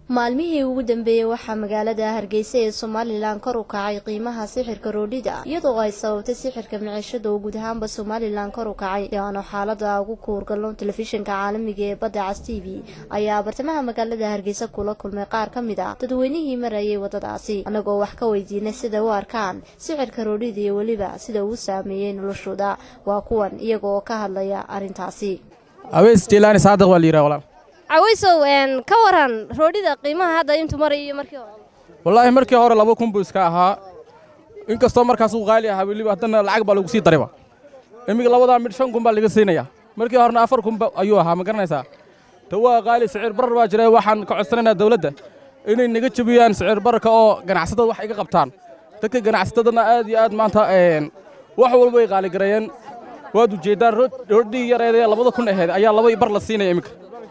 maalmihii ugu dambeeyey waxaa magaalada hargeysa ee somalilan kor u kacay qiimaha sixirka roodhida iyadoo ay sababtay sixirka miciishada oo guud ahaanba somalilan kor u kacay yaano xaalada ugu kuurgalno telefishinka caalamiga ee badda cas t v ayaa bartamaha magaalada hargeysa kula kulmay qaar ka mid ah dadweynihii marayay wadadaasi annagoo wax ka weydiinay sida u arkaan sixirka roodhida iyo weliba sida uu saameeyey noloshooda waa kuwan iyaga oo ka hadlaya arrintaasi aweys jelaani saadiq waa la yidhaha walaal cawaysow ka waran roodhida qiimaha hadda intuu maraya iyo markii hore wallaahi markii hore laba kun buu iska ahaa inkastoo markaas uu qaali ahaa weliba haddana lacag baa lagu sii dariba iminka labadaa midh shan kun baa laga siinaya markii horena afar kun ayuu ahaa ma garanaysaa ta waa qaali sicir barar baa jira waxaan ka codsanaynaa dawladda inay naga jebiyaan sicir bararka oo ganacsatada wax iga qabtaan dadka ganacsatadana aad iyo aad maanta wax walba ay qaaligareeyeen waad ujeeddaan roodhii yareedee labada kun aheed ayaa laba bar la siinaya iminka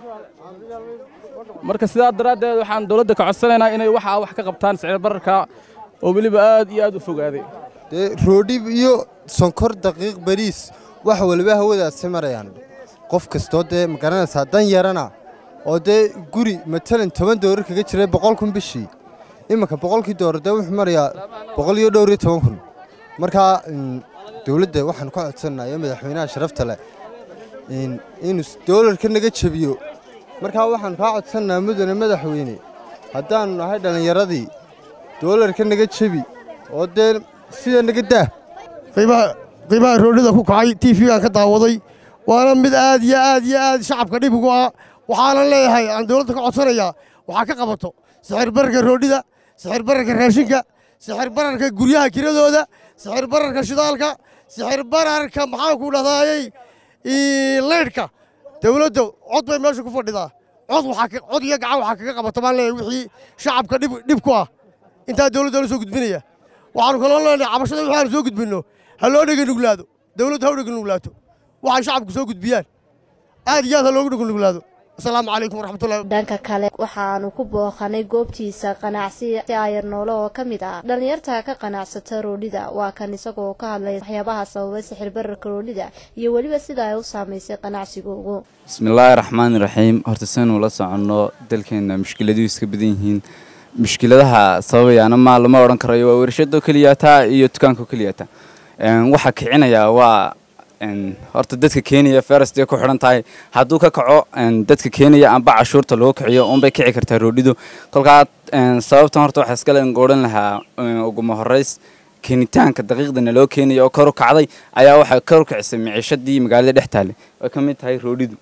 marka sidaa daraaddeed waxaan dawladda ka codsanaynaa inay waxaa wax ka qabtaan sicir bararka oo weliba aad iyo aad u fogaaday dee roodhib iyo sonkor daqiiq bariis wax waliba hawadaasi marayaan qof kastoo dee ma garanaysaa dan yarana oo dee guri matalan toban doorar kaga jiray boqol kun bishii iminka boqolkii doorar dee wuxuu marayaa boqol iyo dhowr iyo toban kun markaa dawladda waxaan ka codsannaa iyo madaxweynaha sharafta leh inuu doolarka naga jebiyo markaa waxaan kaa codsannaa mudane madaxweyne haddaannu nahay dhallinyaradii doolarka naga jebi oo dee sida naga daa qiimaha roodhida ku kacay tiifigaan ka daawaday waana mid aad iyo aad iyo aad shacabka dhib ugu ah waxaanan leeyahay aan dawladda ka codsanayaa waxaa ka qabato sixir bararka roodhida sixir bararka raashinka sixir bararka guryaha kiradooda sixir bararka shidaalka sixir bararka maxaanku dhahdaayey leydhka dawladda cod bay meesha ku fadhidaa cod iyo gacan waxaa kaga qabata baan leeyahay wixii shacabka dhib ku ah intaa dawladda la soo gudbinaya waxaanu kaloo leenahay cabashada waxaanu soo gudbinno ha loo dheganuglaado dawladdu ha u dheganuglaato waxay shacabku soo gudbiyaan aad iyo aad ha loogu dheganuglaado asalaamu calaykum waraxmatullahi dhanka kale waxaanu ku booqanay goobtiisa qanacsi ayar noole oo ka mid ah dhallinyarta ka qanacsata roodhida waa kan isagoo ka hadlay waxyaabaha sababay sixir bararka roodhida iyo weliba sida ay u saamaysay qanacsigoogu bismillaahi raxmaani raxiim horta saynu la soconno dalkeenna mushkiladuhu iska badan yihiin mushkiladaha sababayaana ma lama odhan karayo waa warshadoo keliyaataa iyo dukaankaoo keliyaataa waxaa kicinayaa waa horta dadka kenya ferestay ku xidhan tahay hadduu ka kaco dadka kenya amba cashuurta loo kiciyo unbay kici kartaa roodhidu kolkaa sababtan horta waxaa iskale ngoodhan lahaa uguma horeys keenitaanka daqiiqdana loo keenaya oo kor u kacday ayaa waxay kor u kicisay miciishadii magaalada dhex taale ay ka mid tahay roodhidu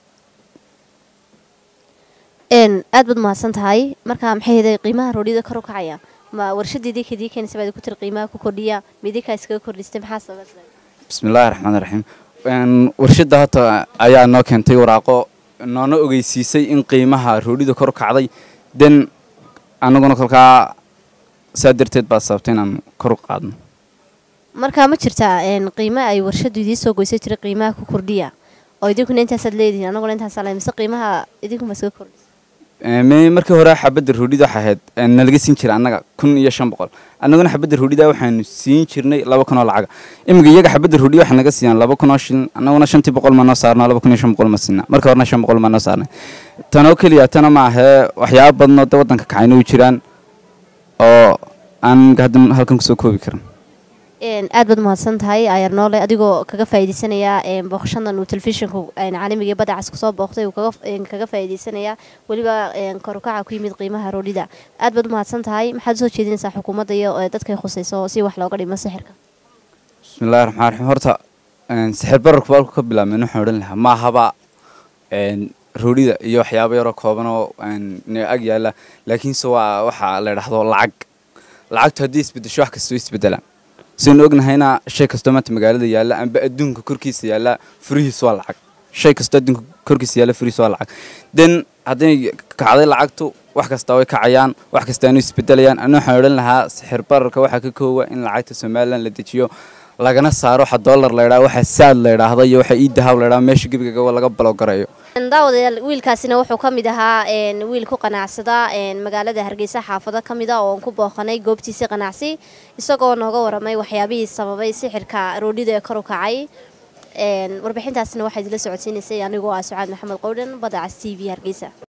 aad baad mahadsan tahay markaa maxay heday qiimaha roodhida kor u kacaya ma warshadeedii kadii keenaysa baad ku tiri qiimaha ku kordhiya midinkaa iskaga kordhistay maxaa sababay bismillaahi raxmaan raxiim warshadda hata ayaa noo keentay waraaqo noona ogeysiisay in qiimaha roodhida kor u kacday den annaguna kolkaa saa darteed baa sababtay inaan kor u qaadno markaa ma jirtaa qiimo ay warshaddu idiin soo goysay tiri qiimaha ku kordhiya oo idinkuna intaasaad leedihiin annaguna intaasaa le mise qiimaha idinkuma iskaga kordhisa markii hore xabadda roodhida waxay ahayd nalaga siin jiray annaga kun iyo shan boqol annaguna xabadda roodhida waxaanu siin jirnay laba kun oo lacaga iminka iyaga xabadda roodhida waxay naga siiyaan laba kun oo shilin annaguna shantii boqol maa noo saarno laba kun iyo shan boqol ma siina marka horena shan boqol maa noo saarnay tanoo keliya tana ma ahee waxyaaba badnoo de waddanka kacayna u jiraan oo aan hadda halkan kusoo koobi karin aad baad mahadsan tahay ayar noole adigoo kaga faa'iidaysanayaa booqashadan uu telefishinka caalamiga ee badda cas kusoo booqtay uu kaga faa'iidaysanayaa weliba korukaca ku yimid qiimaha roodhida aad baad u mahadsan tahay maxaad usoo jeedinaysaa xukuumadda iyo dadkay khusayso si wax looga dhimo sixirka bismillahi raxmaan raxiim horta sixir bararku baalku ka bilaabmeen waxaan odhan lahaa ma ahaba roodhida iyo waxyaaba yaroo kooban oo ag yaala laakiinse waa waxaa la idhaahdo lacag lacagtu haddii isbedesho wax kastoo isbedelaan saynu ognahayna shay kastoo maanta magaalada yaalla amba adduunka korkiisa yaalla furihiis waa lacag shay kastoo adduunka korkiisa yaalla furihiis waa lacag den hadday kacday lacagtu wax kastaa way kacayaan wax kastaanu isbedelayaan ana waxaan odhan lahaa sixir bararka waxaa ka koowa in lacagta somalilan la dejiyo lagana saaro waxa dollar laydhaa waxa saad laydhaahda iyo waxa iidahaab laydhaa meesha gebigaga laga balogarayo daawadayaal wiilkaasina wuxuu ka mid ahaa wiil ku qanacsada magaalada hargeysa xaafado ka mid a oo aan ku booqanay goobtiisii qanacsi isagoo nooga waramay waxyaabihii sababay sixirka roodhida ee kor u kacay warbixintaasina waxaa idila socodsiinaysay anigoo ah sucaad maxamed qowdhan badda cas t v hargeysa